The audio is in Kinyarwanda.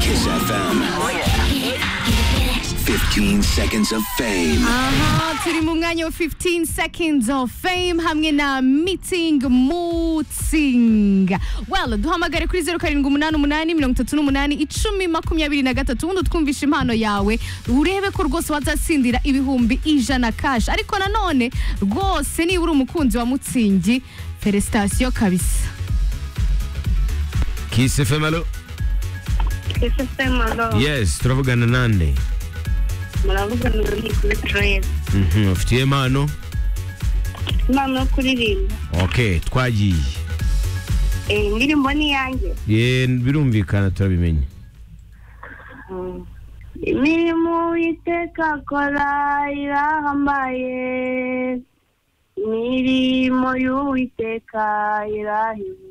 Kiss FM. 15 seconds of fame. Aha, turi mu mwanya wa 15 seconds of fame hamwe na meeting mooting well duhamagare kuri 0788838123 ubundi twumvishe impano yawe urebe ko rwose wazatsindira ibihumbi ijana cash ariko nanone rwose niba uri umukunzi wa mutsingi felicitation kabisa Kiss FM alo Ese se malo yes turavugana nande muravuga ngo ni kuri tereza Mhm, ufitiye impano impano yo kuririmba ok twagiye Eh, indirimbo ni iyanjye ye birumvikana turabimenye Mm. imirimo uwiteka akora irahambaye imirimo y'uwiteka irahimye